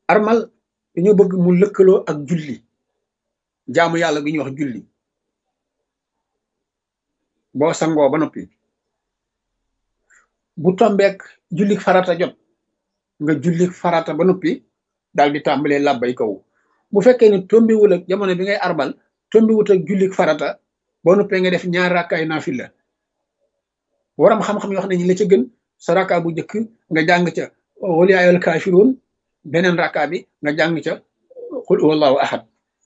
armal dañoo bëgg mu lëkkaloo ak julli jaamu yàlla gi ñuy wax julli boo sangoo ba noppi bu tombeek jullik farata jot nga jullik farata ba noppi daal di tàmbalee làbbay kaw bu fekkee ne tombiwul ak jamono bi ngay arbal tombiwut ak jullik farata boo noppee nga def ñaar rakkaay naafila waram xam-xam yoo xam ne ñi la ca gën sa rakka bu njëkk nga jàng ca wal yaa ayyuhal kaafiruun beneen rakka bi nga jàng ca qul huwallahu ahad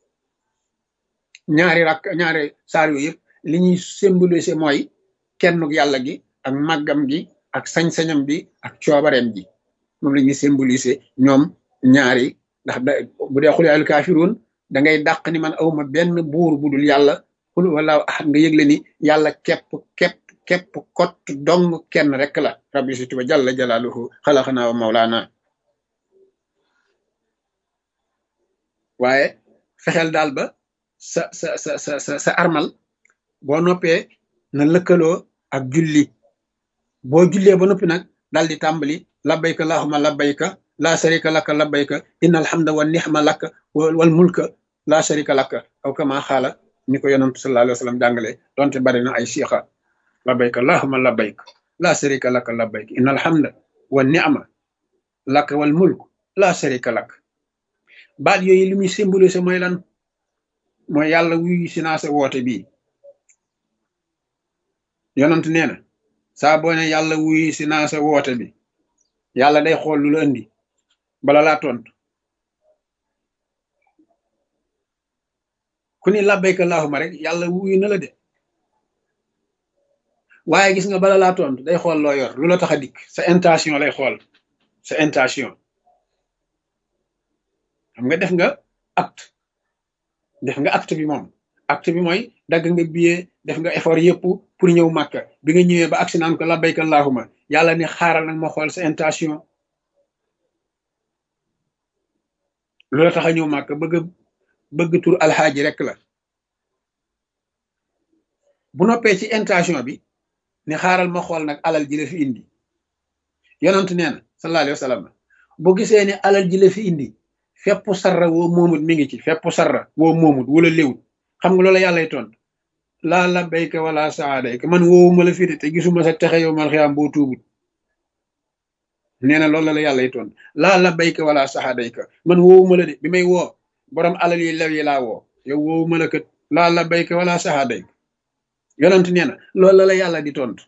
ñaari rakk ñaari saar yooyu yëpp li ñuy symboliser mooy kennuk yàlla gi ak màggam gi ak sañ-sañam bi ak coobareem ji moom la ñuy symboliser ñoom ñaari ndax da bu dee xul al kaafiruun da ngay dàq ni man awma benn buur bu dul yàlla xul wala ahad nga yëgle ni yàlla képp képp képp kott dong kenn rek la rabbi si tuba jalla jalaaluhu xalaxanaa wa mawlaana waaye fexeel daal ba sa sa sa sa sa sa armal boo noppee na lëkkaloo ak julli boo jullee ba noppi nag daal di tàmbali labbayka allahumma labbayka laa sharika laka labbayka inna alhamda wa nixma laka wal mulka laa sharika laka aw kama xaala ni ko yonantu sallallahu alayhi wa sallam jàngale donte bari na ay siixa labbayka allahumma labbayka laa sharika laka labbayka inna alhamda wa nixma laka wal mulk laa sharika laka baat yooyu li muy symbolisé mooy lan mooy yàlla wuyu si naa sa woote bii yonant nee na saa boo ne yàlla wuyu si naa sa woote bi yàlla day xool lu la indi bala laa tontu ku ni labbayka allahumma rek yàlla wuyu na la de waaye gis nga bala laa tontu day xool loo yor lu la tax a dikk sa intention lay xool sa intention xam nga def nga acte def nga acte bi moom acte bi mooy dagg nga billet def nga effort yëpp pour ñëw màkka bi nga ñëwee ba agsi naan ko labbayka allahumma yàlla ni xaaral nag ma xool sa intention lu la tax a ñëw màkka bëgg bëgg tur alxaaji rek la bu noppee ci intention bi ni xaaral ma xool nag alal ji la fi indi yonent nee na sallallahu alayhi wa sallam bu gisee ne alal ji la fi indi fepp sarra woo moomut mi ngi ci fepp sarra woo moomut wala léwut xam nga loola yàllay tontu laa labbayka wala saadayka man woowuma la fii te gisuma sa texe yow mal xiyaam boo tuubut nee na loolu la yàllay tontu laa labbayka wala saadayka man woowuma la de bi may woo borom alal yi lew yi laa woo yow woowuma la kat laa labbayka wala saadayka yonent nee na loolu la yàlla di tontu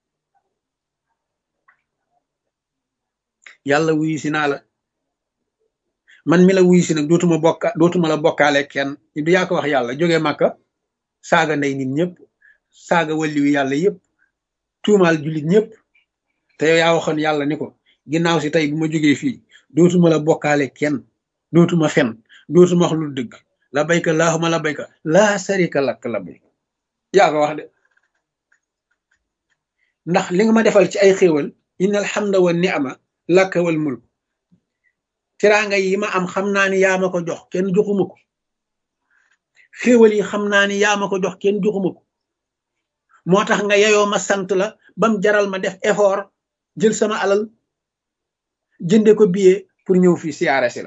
yàlla wuyu si naa la man mi la wuyu si nag dootuma bokka dootuma la bokkaale kenn du yaa ko wax yàlla jóge màkka saaga ndey nit ñëpp saaga walliwu yàlla yëpp tuumaal jullit ñëpp te yow yaa waxoon yàlla ni ko ginnaaw si tey bu ma jógee fii dootuma la bokkaale kenn dootuma fen dootuma wax lu dëgg la bayka laahuma la bayka laa sarika lak la bayka yaa ko wax de ndax li nga ma defal ci ay xéewal inna alhamda wa ni'ma laka wal mulk teraanga yi ma am xam naa ni yaa ma ko jox kenn joxuma ko xéewal yi xam naa ni yaa ma ko jox kenn joxuma ko moo tax nga yeyoo ma sant la bam jaral ma def effort jël sama alal jënde ko billet pour ñëw fii siyaare si la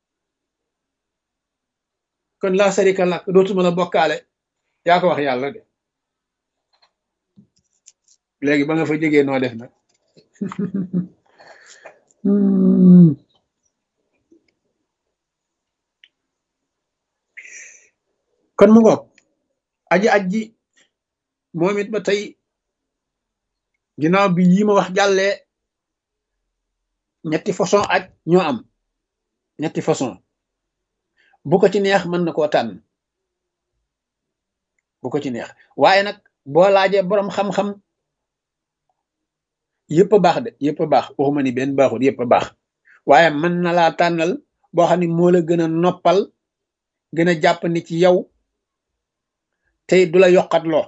kon laa sarika lak dootuma la bokkaale yaa ko wax yàlla de léegi ba nga fa jógee noo def nag kon mu ngoog aji aji moom it ba tey ginnaaw bi yi ma wax jàllee ñetti façon aj ñoo am ñetti façon bu ko ci neex mën na koo tànn bu ko ci neex waaye nag boo laajee boroom xam-xam yëpp a baax de yëpp a baax waxuma ni benn baaxul yëpp a baax waaye mën na laa tànnal boo xam ne moo la gën a noppal gën a jàpp ni ci yow tey du la yokkat loo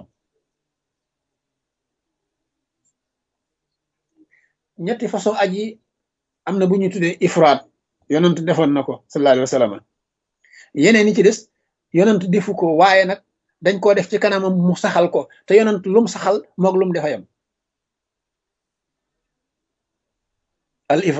ñetti façon aj yi am na bu ñu tuddee ifraat yonent defoon na ko sallallahu alayhi wa sallam yeneen yi ci des yonent defu ko waaye nag dañ koo def ci kanamam mu saxal ko te yonent lum saxal moog lum defayam al ifraat